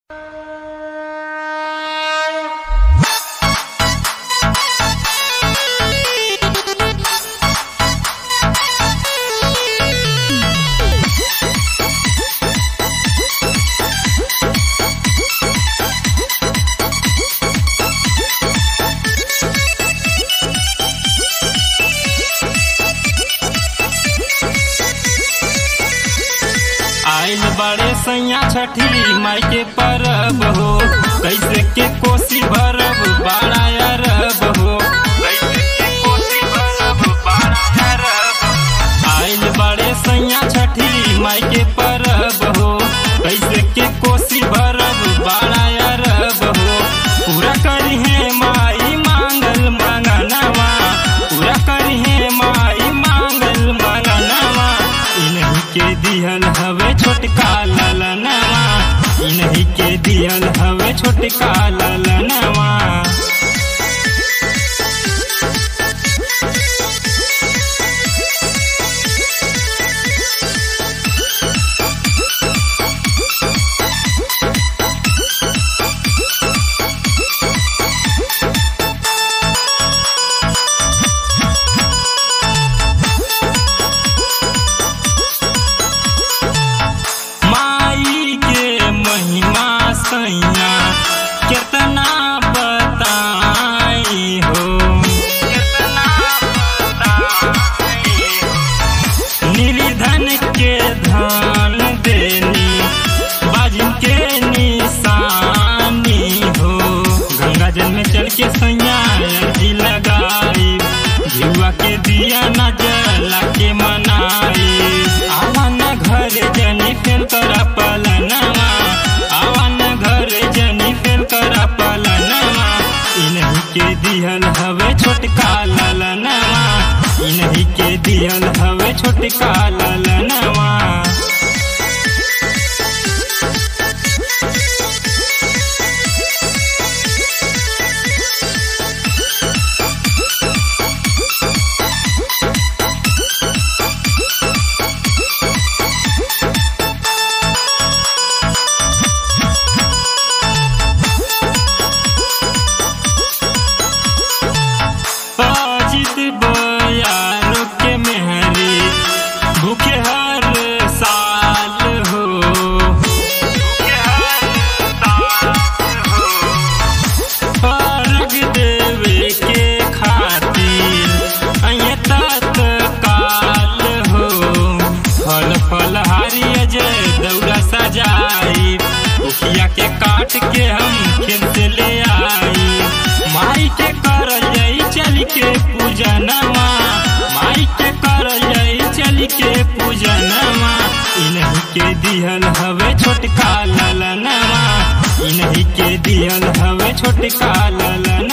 सैया छठी माई के परब हो कैसे के कोसी भरब बाड़ा अरब हो कैसे के कोसी भरब बाड़ा अरब आइल बड़े सैया छठी माई के परब हो कैसे के कोसी भरब बाड़ा अरब हो पूरा करी है माई मांगल मंगनवा पूरा करी है माई मांगल मंगनवा इन्हीं के दिहल हवे छोटका ललनवा इन्हीं के दिहल हवे छोटका ललनवा माई के महिमा सैया कितना बताई हो कितना बताई हो निर्धन के धन देनी बाजिन के निशानी हो गंगा जल में चल के सैया अर्जी लगाई जुआ के दिया न जला के मनाई आवन घर जनी फेल करा पलनवा आवन घर जनी फेल करा पलनवा इन्हीं के दिहल हवे छोटका ललनवा इन्हीं के दिहल हवे छोटका ललनवा अजित बयारो के मेहरी भूखे हर साल हो भूखे हर साल हो अर्घ देवे के खातिर अये तत्काल हो फल फल हारी अजय दौड़ा सजाई उखिया के काट के हम खेत से ले आई माई के कर जाई चल के पूजनवा माई के कर जाई चल के पूजनवा इन्हीं के दिहल हवे छोटका ललनवा इन्हीं के दिहल हवे छोटका ललन